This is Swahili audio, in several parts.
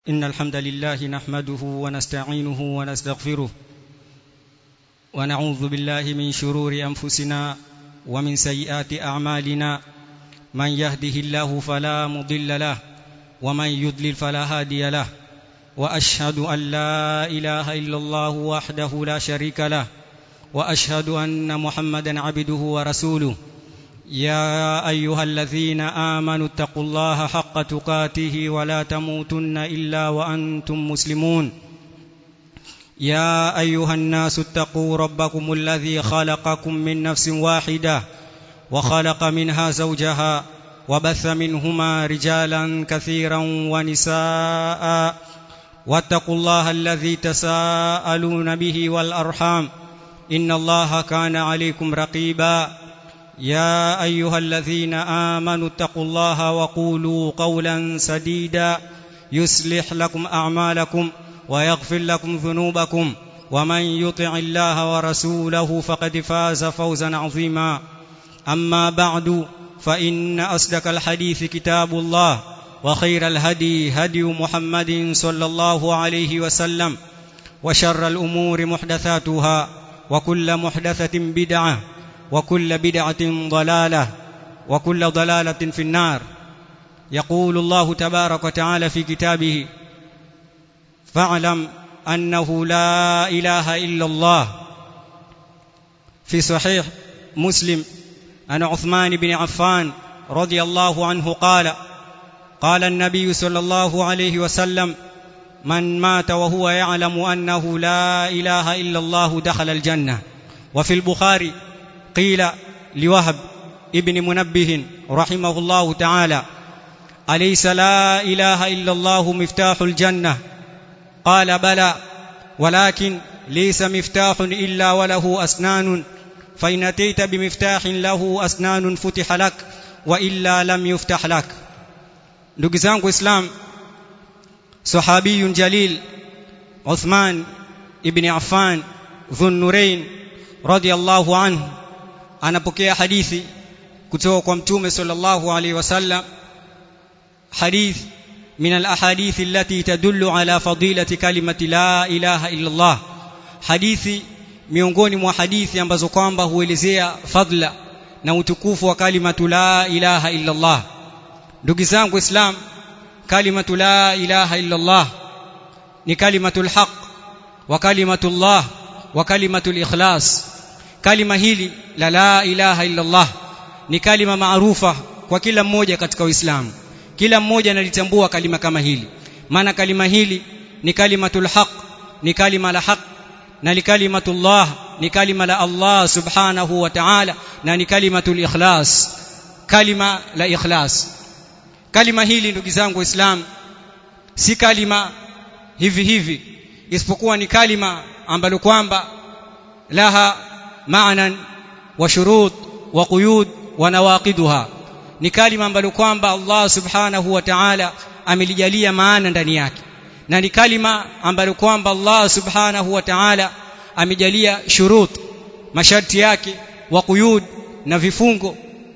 إن الحمد لله نحمده ونستعينه ونستغفره ونعوذ بالله من شرور أنفسنا ومن سيئات أعمالنا من يهده الله فلا مضل له ومن يضلل فلا هادي له وأشهد أن لا إله إلا الله وحده لا شريك له وأشهد أن محمدا عبده ورسوله يا ايها الذين امنوا اتقوا الله حق تقاته ولا تموتن الا وانتم مسلمون يا ايها الناس اتقوا ربكم الذي خلقكم من نفس واحده وخلق منها زوجها وبث منهما رجالا كثيرا ونساء واتقوا الله الذي تساءلون به والارحام ان الله كان عليكم رقيبا يا ايها الذين امنوا اتقوا الله وقولوا قولا سديدا يصلح لكم اعمالكم ويغفر لكم ذنوبكم ومن يطع الله ورسوله فقد فاز فوزا عظيما اما بعد فان اصدق الحديث كتاب الله وخير الهدي هدي محمد صلى الله عليه وسلم وشر الامور محدثاتها وكل محدثه بدعه وكل بدعة ضلالة وكل ضلالة في النار يقول الله تبارك وتعالى في كتابه فاعلم أنه لا إله إلا الله في صحيح مسلم عن عثمان بن عفان رضي الله عنه قال قال النبي صلى الله عليه وسلم من مات وهو يعلم أنه لا إله إلا الله دخل الجنة وفي البخاري قيل لوهب ابن منبه رحمه الله تعالى أليس لا إله إلا الله مفتاح الجنة قال بلى ولكن ليس مفتاح إلا وله أسنان فإن أتيت بمفتاح له أسنان فتح لك وإلا لم يفتح لك ndugu zangu islam sahabiyun jalil Uthman ibn Affan dhunnurain radiyallahu anhu anapokea hadithi kutoka kwa mtume sallallahu alaihi wasallam hadith min alahadith allati tadullu ala fadilati kalimati la ilaha illa Allah hadithi miongoni mwa hadithi ambazo kwamba huelezea fadla na utukufu wa kalimatu la ilaha illa Allah ndugu zangu islam kalimatu la ilaha illa Allah ni kalimatul haq wa kalimatullah wa kalimatul ikhlas kalima hili la la ilaha illa Allah ni kalima maarufa kwa kila mmoja katika Uislamu kila mmoja analitambua kalima kama hili maana kalima hili ni kalimatul haq ni kalima la haq na ni kalimatullah ni kalima la Allah subhanahu wa ta'ala na ni kalimatul ikhlas kalima la ikhlas kalima hili ndugu zangu waislamu si kalima hivi hivi isipokuwa ni kalima ambalo kwamba laha معنى وشروط وقيود ونواقضها ni kalima ambalo kwamba Allah subhanahu wa ta'ala amelijalia maana ndani yake na ni kalima ambalo kwamba Allah subhanahu wa ta'ala amejalia shurut masharti yake wa quyud na vifungo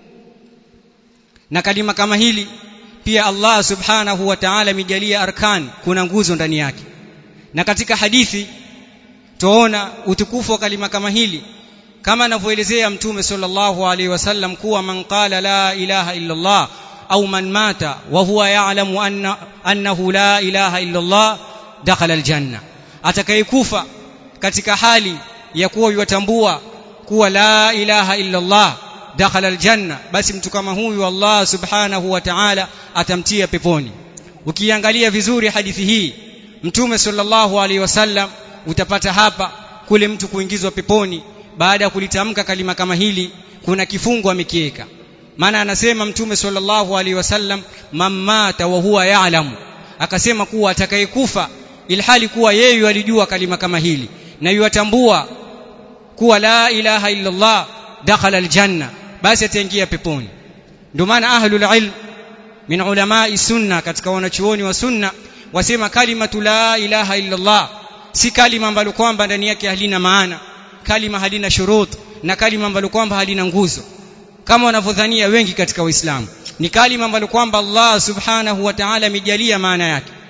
na kalima kama hili pia Allah subhanahu wa ta'ala amejalia arkan kuna nguzo ndani yake na katika hadithi tuona utukufu wa kalima kama hili kama anavyoelezea mtume sallallahu alaihi wasallam kuwa man qala la ilaha illa Allah au man mata wa huwa ya'lamu anna annahu la ilaha illa Allah dakhala aljanna atakayekufa katika hali ya kuwa yatambua kuwa la ilaha illa Allah dakhala aljanna basi mtu kama huyu Allah subhanahu wa ta'ala atamtia peponi ukiangalia vizuri hadithi hii mtume sallallahu alaihi wasallam utapata hapa kule mtu kuingizwa peponi baada ya kulitamka kalima kama hili kuna kifungo amekiweka maana anasema mtume sallallahu alaihi wasallam mamata wa huwa ya'lamu akasema kuwa atakayekufa ilhali kuwa yeye alijua kalima kama hili na yuatambua kuwa la ilaha illa Allah dakhala aljanna basi ataingia peponi ndio maana ahlul ilm min ulamai sunna katika wanachuoni wa sunna wasema kalimatu la ilaha illa Allah si kalima ambalo kwamba ndani yake halina maana kalima halina shurut na kalima ambalo kwamba halina nguzo kama wanavyodhania wengi katika waislamu ni kalima ambalo kwamba Allah subhanahu wa ta'ala amejalia maana yake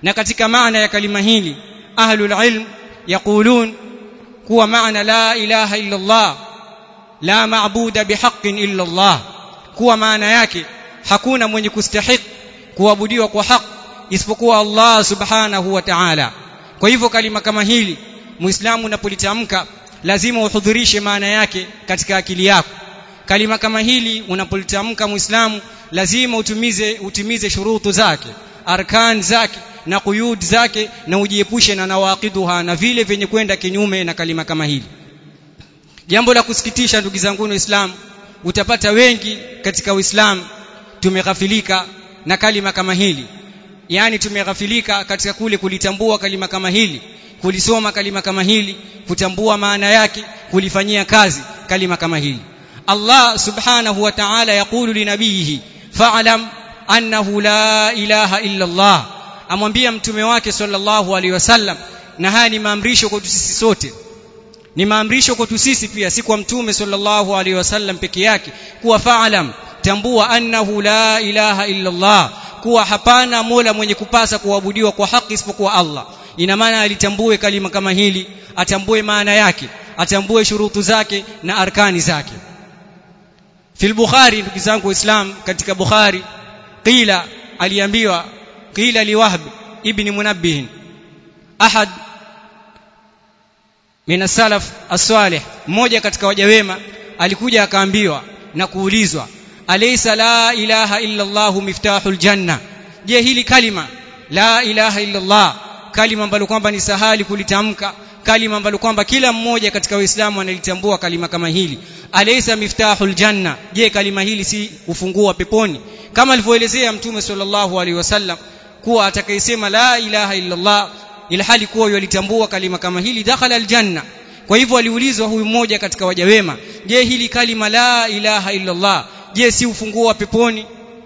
na katika maana ya kalima hili ahlul ilm yaqulun kuwa maana la ilaha illa Allah la maabuda bihaqqin illa Allah kuwa maana yake hakuna mwenye kustahiki kuabudiwa kwa haki isipokuwa Allah subhanahu wa ta'ala kwa hivyo kalima kama hili muislamu unapolitamka lazima uhudhurishe maana yake katika akili yako kalima kama hili unapolitamka muislamu lazima utumize utimize shurutu zake arkan zake na quyud zake na ujiepushe na nawaqiduha na vile vyenye kwenda kinyume na kalima kama hili jambo la kusikitisha ndugu zangu waislamu utapata wengi katika uislamu tumeghafilika na kalima kama hili yani tumeghafilika katika kule kulitambua kalima kama hili kulisoma kalima kama hili kutambua maana yake kulifanyia kazi kalima kama hili Allah subhanahu wa ta'ala yaqulu linabihi fa'lam annahu la ilaha illa Allah amwambia mtume wake sallallahu alaihi wasallam na haya ni maamrisho kwetu sisi sote ni maamrisho kwetu sisi pia si kwa mtume sallallahu alaihi wasallam peke yake kuwa fa'lam tambua annahu la ilaha illa Allah kuwa hapana mola mwenye kupasa kuabudiwa kwa haki isipokuwa Allah ina maana alitambue kalima kama hili atambue maana yake atambue shurutu zake na arkani zake fil bukhari ndugu zangu waislam katika bukhari qila aliambiwa qila liwahb ibn munabbih ahad min salaf as-salih mmoja katika waja wema alikuja akaambiwa na kuulizwa alaysa la ilaha illa allah miftahul janna je hili kalima la ilaha illa allah kalima ambalo kwamba ni sahali kulitamka kalima ambalo kwamba kila mmoja katika waislamu analitambua kalima kama hili alaysa miftahul janna je kalima hili si ufunguo wa peponi kama alivyoelezea mtume sallallahu alaihi wasallam kuwa atakayesema la ilaha illa allah ilhali kuwa yalitambua kalima kama hili dakhala aljanna kwa hivyo aliulizwa huyu mmoja katika waja wema je hili kalima la ilaha illa allah je si ufunguo wa peponi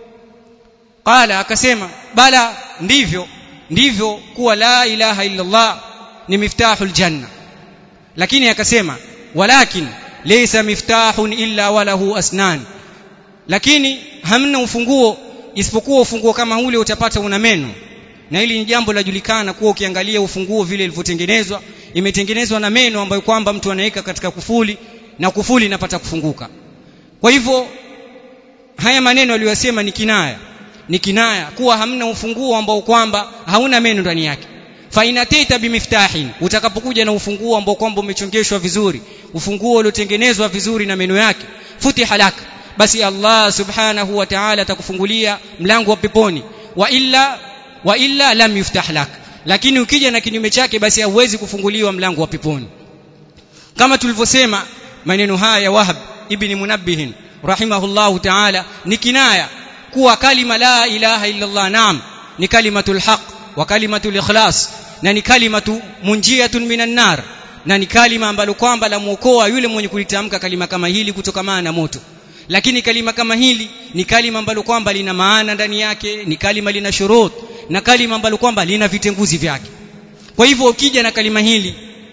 qala akasema bala ndivyo ndivyo kuwa la ilaha illa allah ni miftahul janna lakini akasema walakin laysa miftahun illa walahu asnan lakini hamna ufunguo isipokuwa ufunguo kama ule utapata una meno na hili ni jambo lajulikana kuwa ukiangalia ufunguo vile ilivyotengenezwa imetengenezwa na meno ambayo kwamba mtu anaweka katika kufuli na kufuli inapata kufunguka kwa hivyo haya maneno aliyosema ni kinaya ni kinaya kuwa hamna ufunguo ambao kwamba hauna meno ndani yake fa inateta bimiftahin utakapokuja na ufunguo ambao kwamba umechongeshwa vizuri ufunguo uliotengenezwa vizuri na meno yake futiha lak basi Allah subhanahu wa ta'ala atakufungulia mlango wa peponi wa illa wa illa lam yuftah lak lakini ukija na kinyume chake basi hauwezi kufunguliwa mlango wa peponi kama tulivyosema maneno haya ya Wahab ibn Munabbih rahimahullahu ta'ala ni kinaya kuwa kalima la ilaha illa Allah naam ni kalimatul haq wa kalimatul ikhlas na ni kalimatu munjiyatun minan nar na ni kalima ambalo kwamba la muokoa yule mwenye kulitamka kalima kama hili kutokamana na moto lakini kalima kama hili ni kalima ambalo kwamba lina maana ndani yake ni kalima lina shurut na kalima ambalo kwamba lina vitenguzi vyake kwa hivyo ukija na kalima hili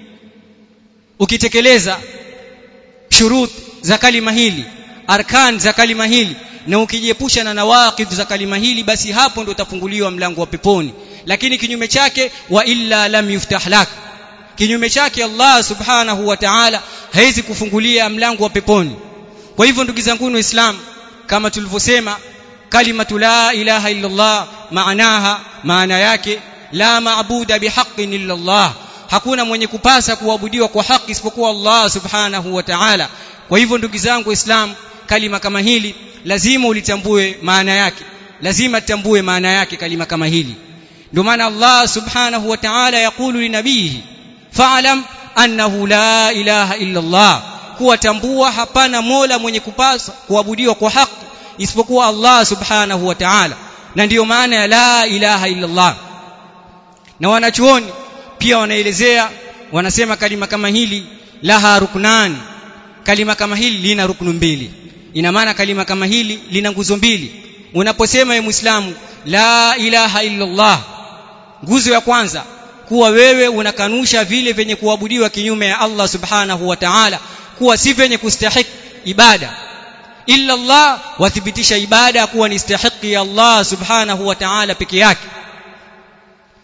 ukitekeleza shurut za kalima hili arkan za kalima hili na ukijiepusha na nawaqid za kalima hili basi hapo ndio utafunguliwa mlango wa peponi lakini kinyume chake wa illa lam yuftah lak kinyume chake Allah subhanahu wa ta'ala haizi kufungulia mlango wa peponi kwa hivyo ndugu zangu waislamu kama tulivyosema kalimatu la ilaha illa Allah maanaha maana yake la maabuda bihaqqin illa Allah hakuna mwenye kupasa kuabudiwa kwa haki isipokuwa Allah subhanahu wa ta'ala kwa hivyo ndugu zangu waislamu kalima kama hili lazima ulitambue maana yake lazima tutambue maana yake kalima kama hili ndio maana Allah subhanahu wa ta'ala yakulu linabihi fa'lam annahu la ilaha illa Allah kuwatambua hapana mola mwenye kupasa kuabudiwa kwa haki isipokuwa Allah subhanahu wa ta'ala na ndiyo maana ya la ilaha illa Allah na wanachuoni pia wanaelezea wanasema kalima kama hili laha ruknan kalima kama hili lina ruknu mbili ina maana kalima kama hili lina nguzo mbili unaposema ye muislamu la ilaha illa Allah nguzo ya kwanza kuwa wewe unakanusha vile vyenye kuabudiwa kinyume ya Allah subhanahu wa ta'ala kuwa si vyenye kustahiki ibada illa Allah wathibitisha ibada kuwa ni stahiki ya Allah subhanahu wa ta'ala peke yake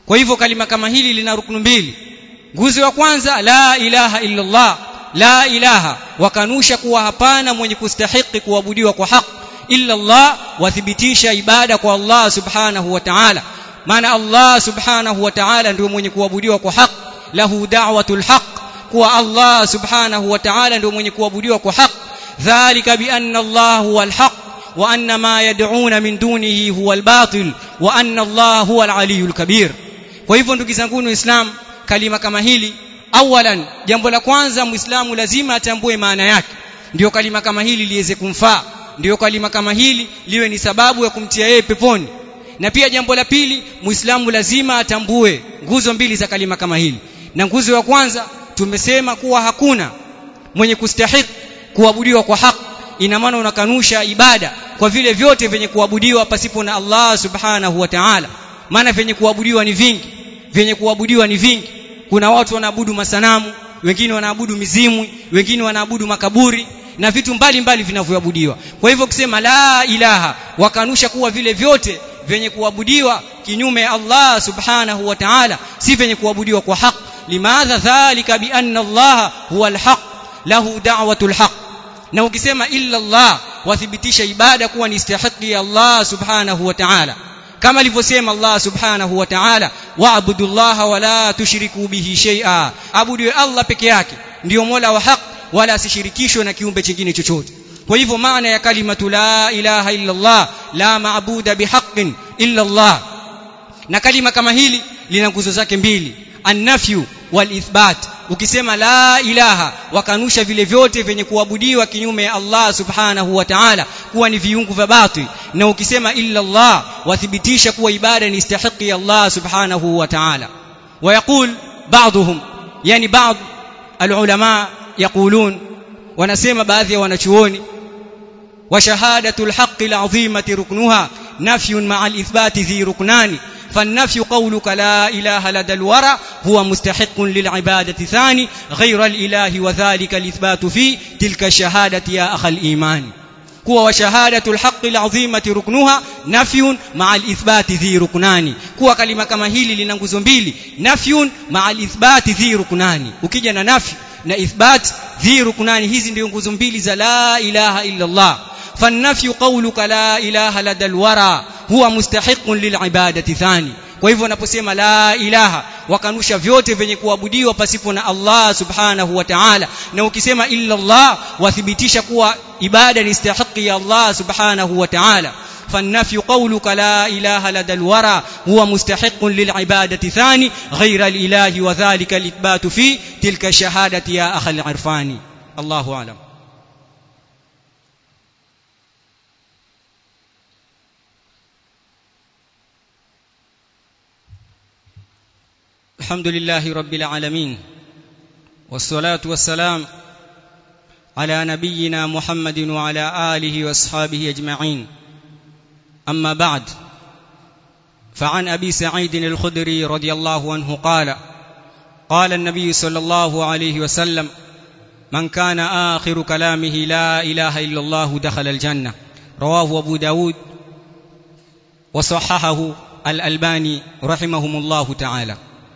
kwa hivyo kalima kama hili lina ruknu mbili nguzo ya kwanza la ilaha illa Allah la ilaha wakanusha kuwa hapana mwenye kustahiki kuabudiwa kwa haki illa Allah wathibitisha ibada kwa Allah subhanahu wa ta'ala maana Allah subhanahu wa ta'ala ndio mwenye kuabudiwa kwa haki lahu da'watul haq kuwa Allah subhanahu wa ta'ala ndio mwenye kuabudiwa kwa haki dhalika bi anna Allah huwa al-haq wa anna ma yad'una min dunihi huwa al-batil wa anna Allah huwa al-aliyyul kabir kwa hivyo ndugu zangu waislamu kalima kama hili awalan jambo la kwanza muislamu lazima atambue maana yake ndio kalima kama hili liweze kumfaa ndio kalima kama hili liwe ni sababu ya kumtia yeye peponi na pia jambo la pili muislamu lazima atambue nguzo mbili za kalima kama hili na nguzo ya kwanza tumesema kuwa hakuna mwenye kustahiki kuabudiwa kwa haki ina maana unakanusha ibada kwa vile vyote vyenye kuabudiwa pasipo na Allah subhanahu wa ta'ala maana vyenye kuabudiwa ni vingi vyenye kuabudiwa ni vingi kuna watu wanaabudu masanamu wengine wanaabudu mizimu wengine wanaabudu makaburi na vitu mbalimbali vinavyoabudiwa kwa hivyo kusema la ilaha wakanusha kuwa vile vyote vyenye kuabudiwa kinyume ya Allah subhanahu wa ta'ala si vyenye kuabudiwa kwa haki limadha dhalika bi anna Allah huwa alhaq lahu da'watul haq na ukisema illa Allah wathibitisha ibada kuwa ni istihaqi ya Allah subhanahu wa ta'ala kama alivyosema Allah subhanahu wa ta'ala wa'budu Allah wa la tushriku bihi shay'a abudu Allah peke yake ndio mola wa haq wala asishirikishwe na kiumbe kingine chochote kwa hivyo maana ya kalimatu la ilaha illa Allah la maabuda bihaqqin illa Allah na kalima kama hili lina nguzo zake mbili annafyu wal ithbat ukisema la ilaha wakanusha vile vyote vyenye kuabudiwa kinyume ya Allah subhanahu wa ta'ala kuwa ni viungu vya batili na ukisema illa Allah wathibitisha kuwa ibada ni istahiki ya Allah subhanahu wa ta'ala ويقول بعضهم يعني بعض العلماء يقولون wanasema baadhi ya wanachuoni وشهاده الحق العظيمه ركنها نفي مع الاثبات ذي ركنان فالنفي قولك لا اله لدى الورى هو مستحق للعباده ثاني غير الاله وذلك الاثبات في تلك الشهاده يا اخ الايمان kuwa wa shahadatu alhaqi alazimati ruknuha nafyun maa alithbati dhi ruknani kuwa kalima kama hili lina nguzo mbili nafyun maa alithbati dhi ruknani ukija na nafy na ithbat dhi ruknani hizi ndio nguzo mbili za la ilaha illa Allah فالنفي قولك لا اله لدى الورى هو مستحق للعباده ثاني kwa hivyo wanaposema la ilaha wakanusha vyote vyenye kuabudiwa pasipo na Allah subhanahu wa ta'ala na ukisema illa Allah wathibitisha kuwa ibada ni istahiki ya Allah subhanahu wa ta'ala فالنفي قولك لا إله لدى الورى هو مستحق للعبادة ثاني غير الإله وذلك الإثبات في تلك الشهادة يا أخ العرفاني الله أعلم الحمد لله رب العالمين والصلاة والسلام على نبينا محمد وعلى آله وأصحابه أجمعين أما بعد فعن أبي سعيد الخدري رضي الله عنه قال قال النبي صلى الله عليه وسلم من كان آخر كلامه لا إله إلا الله دخل الجنة رواه أبو داود وصححه الألباني رحمهم الله تعالى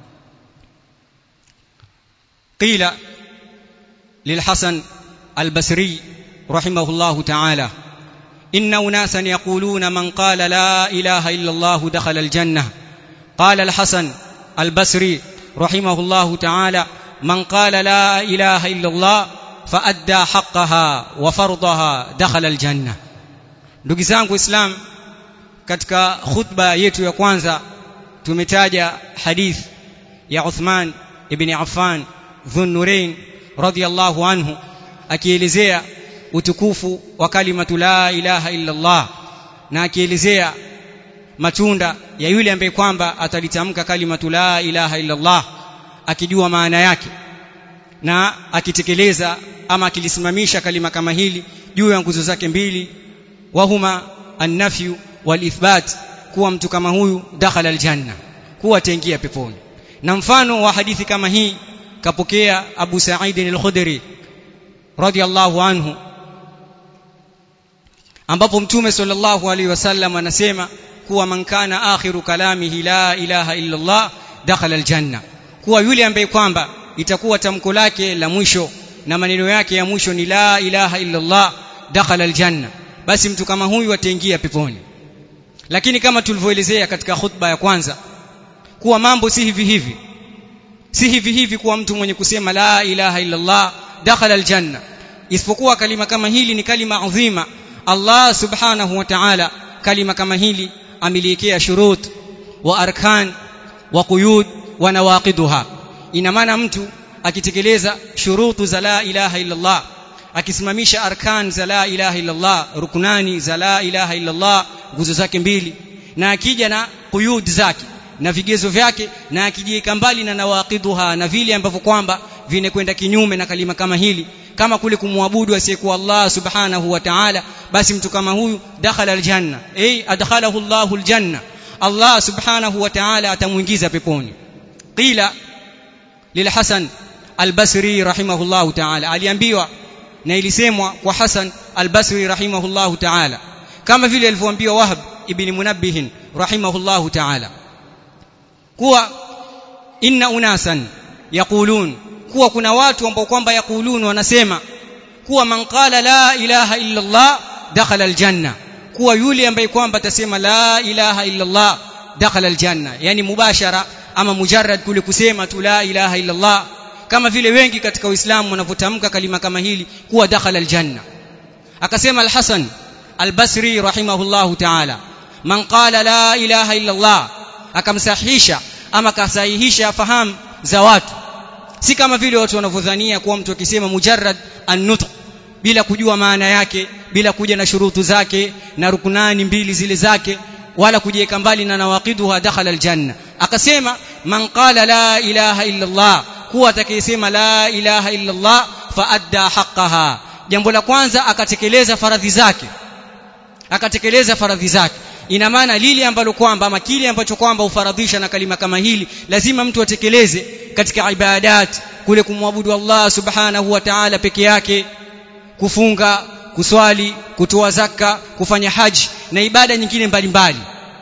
قيل للحسن البصري رحمه الله تعالى إن أناسا يقولون من قال لا إله إلا الله دخل الجنة قال الحسن البصري رحمه الله تعالى من قال لا إله إلا الله فأدى حقها وفرضها دخل الجنة ndugu zangu islam katika khutba yetu ya kwanza tumetaja hadith ya Uthman ibn Affan Dhunnurain radhiyallahu anhu akielezea utukufu wa kalimatu la ilaha illa Allah na akielezea matunda ya yule ambaye kwamba atalitamka kalimatu la ilaha illa Allah akijua maana yake na akitekeleza ama akilisimamisha kalima kama hili juu ya nguzo zake mbili wahuma an-nafyu wal-ithbat kuwa mtu kama huyu dakhala aljanna kuwa ataingia peponi na mfano wa hadithi kama hii kapokea Abu Sa'id al-Khudri radiyallahu anhu ambapo mtume sallallahu alaihi wasallam anasema kuwa man kana akhiru kalamihi la ilaha illa Allah dakhala aljanna kuwa yule ambaye kwamba itakuwa tamko lake la mwisho na maneno yake ya mwisho ni la ilaha illa Allah dakhala aljanna basi mtu kama huyu ataingia peponi lakini kama tulivyoelezea katika khutba ya kwanza kuwa mambo si hivi hivi si hivi hivi kuwa mtu mwenye kusema la ilaha illa Allah dakhala aljanna isipokuwa kalima kama hili ni kalima adhima Allah subhanahu wa ta'ala kalima kama hili ameliwekea shurut wa arkan wa quyud wa nawaqiduha ina maana mtu akitekeleza shurutu za la ilaha illa Allah akisimamisha arkan za la ilaha illa Allah rukunani za la ilaha illa Allah nguzo zake mbili na akija na quyud zake na vigezo vyake na akijiweka mbali na nawaqiduha na vile ambavyo kwamba vinakwenda kinyume na kalima kama hili kama kule kumwabudu asiyekuwa Allah subhanahu wa ta'ala basi mtu kama huyu dakhala aljanna ay adkhalahu Allahu aljanna Allah subhanahu wa ta'ala atamuingiza peponi qila lilhasan albasri rahimahullahu ta'ala aliambiwa na ilisemwa kwa Hasan albasri rahimahullahu ta'ala kama vile alivyoambiwa Wahb ibn Munabbih rahimahullahu ta'ala kuwa inna unasan yaqulun kuwa kuna watu ambao kwamba yaqulun wanasema kuwa man qala la ilaha illa Allah dakhala aljanna kuwa yule ambaye kwamba atasema la ilaha illa Allah dakhala aljanna yani mubashara ama mujarrad kule kusema tu la ilaha illa Allah kama vile wengi katika Uislamu wanavyotamka kalima kama hili kuwa dakhala aljanna akasema al-Hasan al-Basri rahimahullahu ta'ala man qala la ilaha illa Allah akamsahihisha ama kasahihisha fahamu za watu si kama vile watu wanavyodhania kuwa mtu akisema mujarrad an-nutq bila kujua maana yake bila kuja na shurutu zake na rukunani mbili zile zake wala kujiweka mbali na nawaqiduha dakhala aljanna akasema man qala la ilaha illa Allah kuwa atakayesema la ilaha illa Allah fa adda haqqaha jambo la kwanza akatekeleza faradhi zake akatekeleza faradhi zake ina maana lile ambalo kwamba ama kile ambacho kwamba ufaradhisha na kalima kama hili lazima mtu atekeleze katika ibadat kule kumwabudu Allah subhanahu wa ta'ala peke yake kufunga kuswali kutoa zaka kufanya haji na ibada nyingine mbalimbali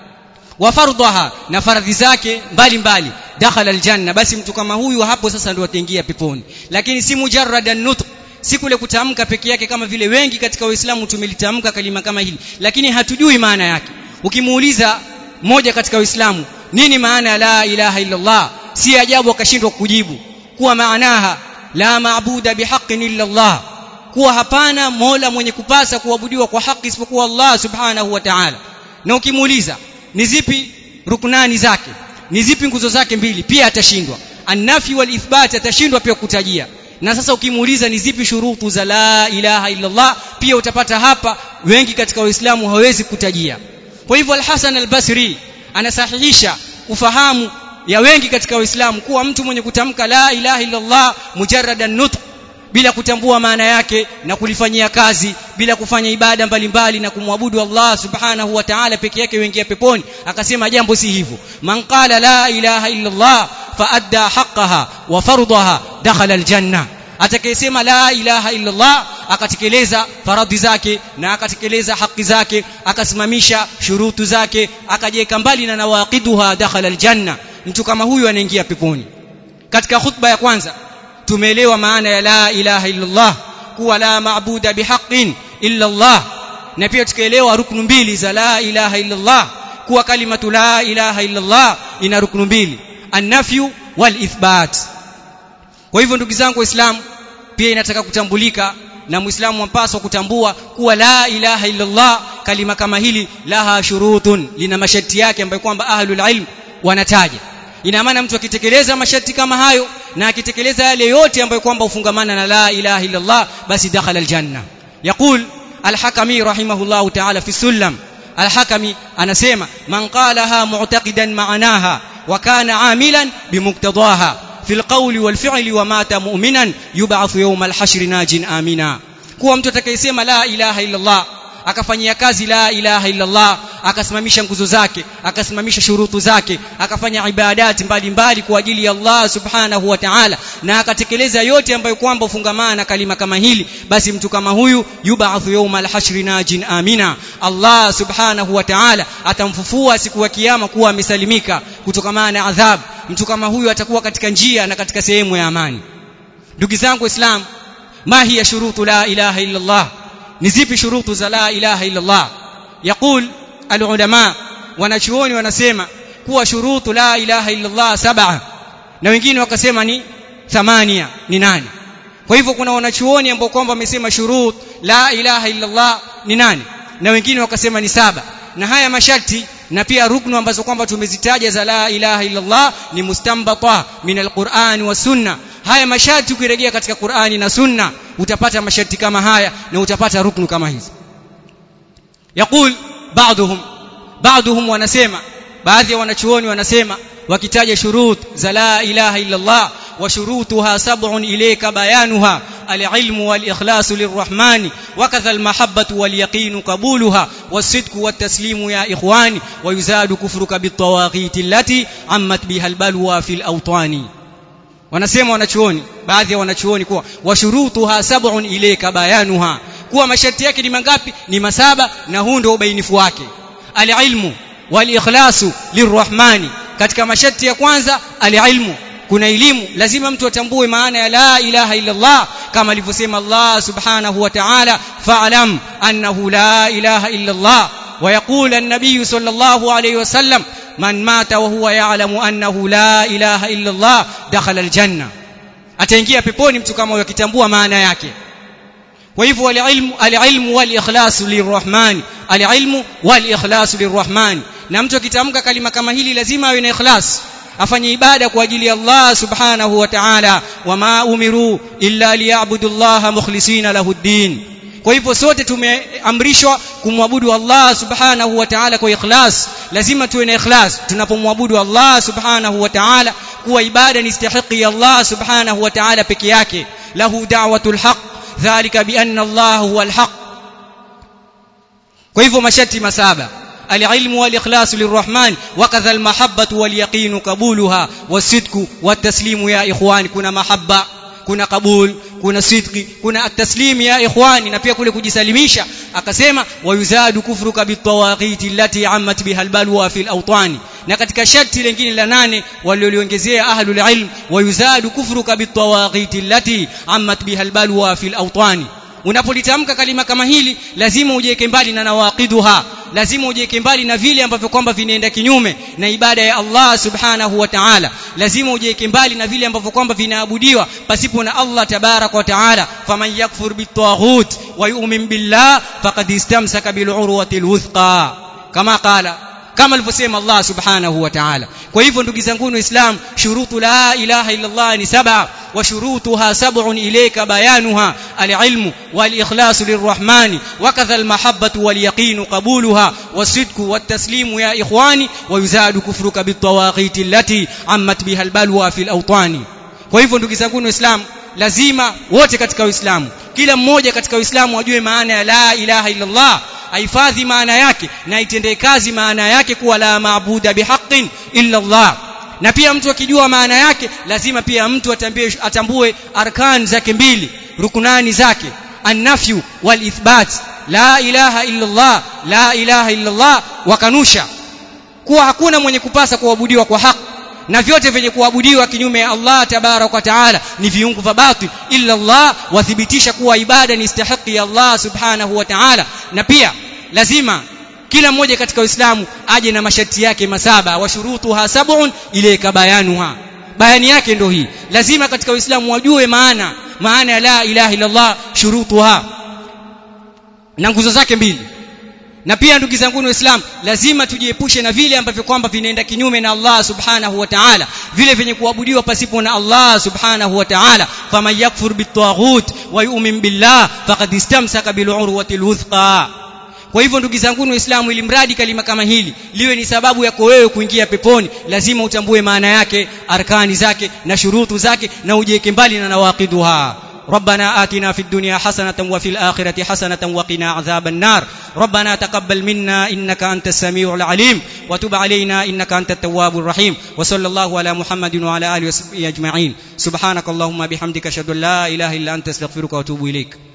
wa fardhaha na faradhi zake mbalimbali dakhala aljanna basi mtu kama huyu hapo sasa ndio ataingia peponi lakini si mujarradan nutq si kule kutamka peke yake kama vile wengi katika waislamu tumelitamka kalima kama hili lakini hatujui maana yake ukimuuliza mmoja katika waislamu nini maana ya la ilaha illa Allah si ajabu akashindwa kujibu kuwa maanaha la maabuda bihaqqin illa Allah kuwa hapana mola mwenye kupasa kuabudiwa kwa haki isipokuwa Allah subhanahu wa ta'ala na ukimuuliza ni zipi ruknani zake ni zipi nguzo zake mbili pia atashindwa annafi wal ithbat atashindwa pia kutajia na sasa ukimuuliza ni zipi shurutu za la ilaha illa Allah pia utapata hapa wengi katika waislamu hawezi kutajia kwa hivyo al-Hasan al-Basri anasahihisha ufahamu ya wengi katika waislamu kuwa mtu mwenye kutamka la ilaha illa Allah mujarradan nutq bila kutambua maana yake na kulifanyia kazi bila kufanya ibada mbalimbali na kumwabudu Allah subhanahu wa ta'ala peke yake wengia peponi akasema jambo si hivyo man qala la ilaha illa Allah fa adda haqqaha wa fardaha dakhala aljanna atakayesema la ilaha illa Allah akatekeleza faradhi zake na akatekeleza haki zake akasimamisha shurutu zake akajiweka mbali na nawaqiduha dakhala aljanna mtu kama huyu anaingia peponi katika khutba ya kwanza tumeelewa maana ya la ilaha illa Allah kuwa la maabuda bihaqqin illa Allah na pia tukaelewa ruknu mbili za la ilaha illa Allah kuwa kalimatu la ilaha illa Allah ina ruknu mbili an-nafyu wal ithbat kwa hivyo ndugu zangu waislamu pia inataka kutambulika na muislamu mpaswa kutambua kuwa la ilaha illa Allah kalima kama hili laha shurutun lina masharti yake ambayo kwamba ahlul ilm wanataja ina maana mtu akitekeleza masharti kama hayo na akitekeleza yale yote ambayo kwamba ufungamana na la ilaha illa Allah basi dakhala aljanna yaqul al-hakami rahimahullah ta'ala fi sullam al-hakami anasema man qalaha mu'taqidan ma'anaha wa kana 'amilan bimuqtadaha في القول والفعل ومات مؤمنا يبعث يوم الحشر ناج آمنا kuwa mtu atakayesema la ilaha illa Allah akafanyia kazi la ilaha illa Allah akasimamisha nguzo zake akasimamisha shurutu zake akafanya ibadati mbalimbali kwa ajili ya Allah subhanahu wa ta'ala na akatekeleza yote ambayo kwamba ufungamana na kalima kama hili basi mtu kama huyu yub'athu yawma al-hashri najin amina Allah subhanahu wa ta'ala atamfufua siku ya kiyama kuwa amesalimika kutokana na adhabu mtu kama huyu atakuwa katika njia na katika sehemu ya amani ndugu zangu waislamu ma hiya shurutu la ilaha illa Allah ni zipi shurutu za la ilaha illa Allah yaqul alulama wanachuoni wanasema kuwa shurutu la ilaha illa Allah saba na wengine wakasema ni thamania ni nane kwa hivyo kuna wanachuoni ambao kwamba wamesema shurut la ilaha illa Allah ni nane na wengine wakasema ni saba na haya masharti na pia ruknu ambazo kwamba tumezitaja za la ilaha illa Allah ni mustambata min alquran wa sunna haya masharti ukirejea katika Qur'ani na sunna utapata masharti kama haya na utapata ruknu kama hizi yaqul ba'dhum ba'dhum wanasema baadhi ya wanachuoni wanasema wakitaja shurut za la ilaha illa Allah wa shurutuha sab'un ilayka bayanuha العلم والإخلاص للرحمن وكذا المحبة واليقين قبولها والصدق والتسليم يا إخواني ويزاد كفرك بالطواغيت التي عمت بها البلوى في الأوطان wanasema wanachuoni baadhi ya wanachuoni kuwa washurutuha sab'un ilayka bayanuha kuwa masharti yake ni mangapi ni masaba na huu ndio ubainifu wake alilmu walikhlasu lirrahmani katika masharti ya kwanza alilmu kuna elimu lazima mtu atambue maana ya la ilaha illa Allah kama alivyosema Allah subhanahu wa ta'ala fa'lam annahu la ilaha illa Allah ويقول النبي صلى الله عليه وسلم من مات وهو يعلم أنه لا إله إلا الله دخل الجنة ataingia peponi mtu kama huyo akitambua maana yake kwa hivyo alilmu alilmu walikhlas lirrahman alilmu walikhlas lirrahman na mtu akitamka kalima kama hili lazima awe na ikhlas afanye ibada kwa ajili ya Allah subhanahu wa ta'ala wama umiru illa liyabudu Allah mukhlisina lahu ddin kwa hivyo sote tumeamrishwa kumwabudu Allah subhanahu wa ta'ala kwa ikhlas lazima tuwe na ikhlas tunapomwabudu Allah subhanahu wa ta'ala kuwa ibada ni istahiki ya Allah subhanahu wa ta'ala peke yake lahu da'watul haqq dhalika bi anna Allah huwa al-haq kwa hivyo masharti masaba العلم والإخلاص للرحمن وكذا المحبة واليقين قبولها والصدق والتسليم يا إخوان كنا محبة kuna kabul kuna sidqi kuna at-taslim ya ikhwani na pia kule kujisalimisha akasema wayuzadu kufruka bitawaghiti allati ammat biha albalwa fil awtani na katika sharti lingine la nane walioliongezea ahlul ilm wayuzadu kufruka bitawaghiti allati ammat biha albalwa fil awtani unapolitamka kalima kama hili lazima ujiweke mbali na nawaqiduha lazima ujiweke mbali na vile ambavyo kwamba vinaenda kinyume na ibada ya Allah subhanahu wa ta'ala lazima ujiweke mbali na vile ambavyo kwamba vinaabudiwa pasipo na Allah tabarak wa ta'ala faman yakfur bitaghut wa yu'min billah faqad istamsaka bil urwati alwuthqa kama qala kama alivyosema Allah subhanahu wa ta'ala kwa hivyo ndugu zangu waislamu shurutu la ilaha illa Allah ni saba wa shurutuha sab'un ilayka bayanuha al-ilmu wal-ikhlasu lirrahmani wa kadha al-mahabbatu wal-yaqinu qabuluha was-sidqu wat-taslimu ya ikhwani wa yuzadu kufruka bit-tawaghiti allati ammat biha al-balwa fil awtani kwa hivyo ndugu zangu waislamu lazima wote katika uislamu kila mmoja katika uislamu ajue maana ya la ilaha illa Allah ahifadhi maana yake na itendee kazi maana yake kuwa la maabuda bihaqqin illa Allah na pia mtu akijua maana yake lazima pia mtu atambue, atambue arkan zake mbili rukunani zake annafyu wal ithbat la ilaha illa Allah la ilaha illa Allah wakanusha kuwa hakuna mwenye kupasa kuabudiwa kwa haki na vyote vyenye kuabudiwa kinyume ya Allah tabarak wa taala ni viungu vya batil illa Allah wathibitisha kuwa ibada ni istahiki ya Allah subhanahu wa taala na pia lazima kila mmoja katika Uislamu aje na masharti yake masaba wa shurutuha sab'un ilayka bayanuha bayani yake ndo hii lazima katika Uislamu wajue maana maana ya la ilaha illa Allah shurutuha na nguzo zake mbili na pia ndugu zangu waislamu lazima tujiepushe na vile ambavyo kwamba vinaenda kinyume na Allah subhanahu wa ta'ala vile vyenye kuabudiwa pasipo na Allah subhanahu wa ta'ala faman yakfur bitaghut wa yu'min billah faqad istamsaka bil urwati alwuthqa kwa hivyo ndugu zangu waislamu ili mradi kalima kama hili liwe ni sababu yako wewe kuingia peponi lazima utambue maana yake arkani zake na shurutu zake na ujiweke mbali na nawaqiduha ربنا آتنا في الدنيا حسنة وفي الآخرة حسنة وقنا عذاب النار ربنا تقبل منا إنك أنت السميع العليم وتب علينا إنك أنت التواب الرحيم وصلى الله على محمد وعلى آله وصحبه أجمعين سبحانك اللهم بحمدك أشهد أن لا إله إلا أنت استغفرك وأتوب إليك